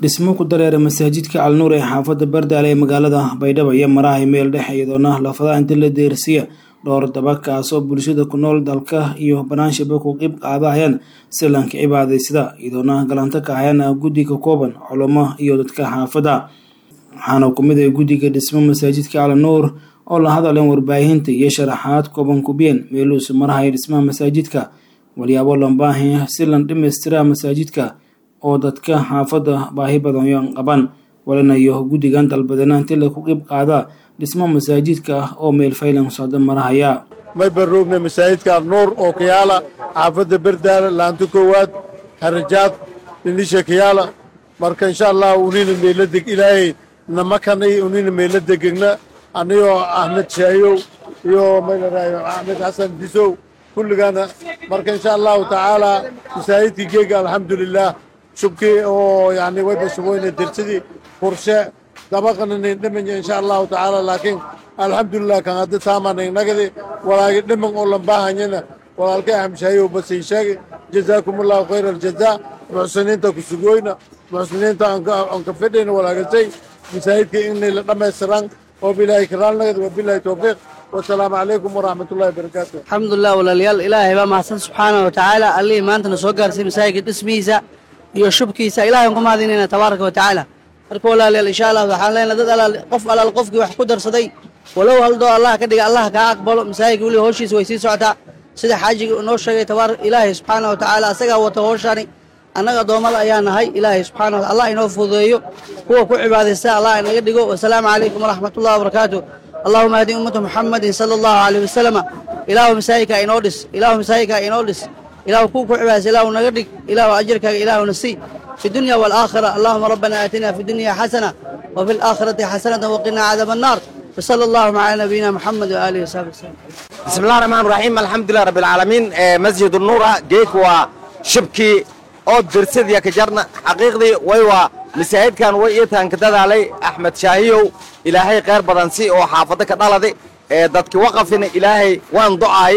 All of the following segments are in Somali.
dhismo ku dareera masaajidka calnuur ee xaafadda bardaale ee magaalada baydhabo iyo marahay meel dhex iyadoona lafadaha inta la deersiya dhowr daba kaasoo bulshada ku nool dalka iyo banaanshiba ku qeyb qaadahayaan silanka cibaadaysada iyadoona galanto ka hayaan guddi ka kooban culamo iyo dadka xaafadda waxaana ku mid ah guddiga dhismo masaajidka calnuur oo la hadaleen warbaahinta iyo sharaxaad kooban kubiyeen meeluusu marahaya dhismaha masaajidka walyaabo lambaahi si lan dhammaystiraa masaajidka oo dadka xaafadda baahi badan qaban walinayo guddigan dalbadana inti laku qeyb qaada dhismo masaajidka ah oo meel faylan socdo marahaya may baroogna masaajidka alnuur oo kayaala xaafadda berdaala laanto koowaad harajaad dhinisha kayaala marka insha allah unina meela deg ilaahay namakanay unina meela degegna anigoo axmed shaayow iyo maylarayo axmed xasan disow kulligaana marka insha allahu tacaala masaajidkii geega alxamdulilah shubkii oo yani wayba shuboyna dersadii furshe dabaqana nin dhimanya insha allahu tacaala laakiin alxamdulilah kan hadda taamanin nagadi walaagi dhiman oo lambaahanyana walaalkay axmshaayow basiin sheegi jazaakum allahu khayra aljazaa muxsiniinta ku sugoyna muxsiniinta aan ka fidhayna walaagasay masaajidkii inay la dhammaystiran oo bilaahi karaal nagadi wabilaahi towfiiq wasalaamu calaykum waraxmat ullahi wabarakaatu alxamdulilah walaalayaal ilaahay baa mahadsan subxaana wa tacaala allihii maantana soo gaarsiy masaajidka dhismihiisa iyo shubkiisa ilahay aan ku mahadinayna tabaaraka wa tacaala marka walaalayaal insha allah waxaan leenahay dad alaal qof alaal qofkii wax ku darsaday walow haldoo allah ka dhiga allah kaa aqbalo masaajidka weliba howshiisa way sii socotaa sida xaajiga noo sheegay tabaar ilaahay subxaana wa tacaala asagaa wata howshani annaga addoommada ayaa nahay ilaahay subxana wa allah inoo fududeeyo kuwa ku cibaadaysta allah inaga dhigo wasalaamu calaykum waraxmat ullahi wabarakaatu allahuma hadi ummata muxamadin sala allahu alayh wasalama ilaahu masaajidkaa inoo dhis ilaahu masaajidkaa inoo dhis ilaahu kuu ku cibaadaysa ilaahu naga dhig ilaahu ajirkaaga ilaahu nasii fi dunya waalaakhira allahuma rabbana aatina fi dunya xasana wa fi alaakhirati xasanatan waqina cadaaba annaar وصلى الله على نبينا محمد وآله وصحبه وسلم بسم الله الرحمن الرحيم الحمد لله رب العالمين مسجد النور جيك وشبكي oo dirsadii ka jarna xaqiiqdii way waa masaajidkan way iitaan ka dadaalay axmed shaahiyow ilaahay khayr badan si oo xaafado ka dhaladay ee dadki waqafina ilaahay waan ducaay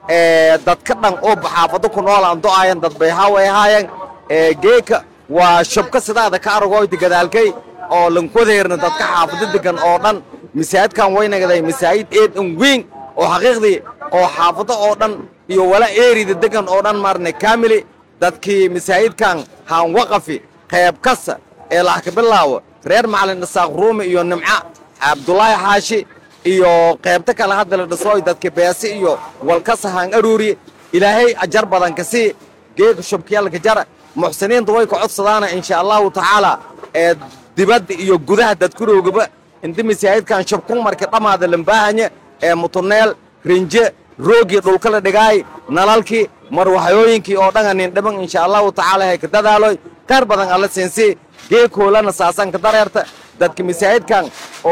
ee dadka dhan oo xaafado ku nool aan ducaayan dad bay haaway haayeen ee geeka waa shabka sidaada ka aragoyti gadaalkay oo lankodeerna dadka xaafado degan oo dhan masaajidkan way nagaday masaajid eed an weyn oo xaqiiqdii oo xaafado oo dhan iyo wala eerida degan oo dhan maarne kaamili dadkii masaajidkan haan waqafi qayb kasta ee lax ka bilaawo reer macalin isaaq ruumi iyo nimca cabdulaahi xaashi iyo qaybta kale hadda la dhisooy dadka beesi iyo walkasa haan aruuri ilaahay ajar badan ka sii geega shubkiyaalka jara muxsiniinta way ka codsadaana insha allahu tacaala ee dibadda iyo gudaha dadkuroogaba inta masaajidkan shubkun marka dhammaada lambaahanya ee mutuneel rinje roogii dhulka la dhigaay nalalkii marwaxyooyinkii oo dhan nin dhiman insha allahu tacaala hay ka dadaaloy qaar badan alla siinsi geekoolana saasan ka dareerta dadka masaajidkan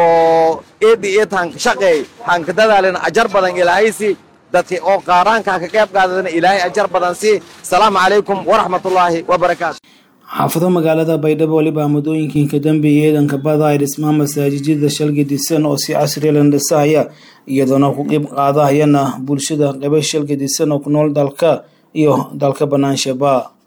oo eedi eed han ka shaqeey han ka dadaalina ajar badan ilaahaysi dadki oo qaaraanka ka qayb qaadadana ilaahay ajar badan si salaamu calaykum waraxmatullaahi wabarakaatu xaafado magaalada baydhabo weliba muddooyinkii ka dambeeyay eedanka bada ay dhismaha masaajijyada shalgadisan oo si casriya la dhisahaya iyadoona ku qeyb qaadahayana bulshada qaba shalgadisan oo ku nool dalka iyo dalka banaanshaaba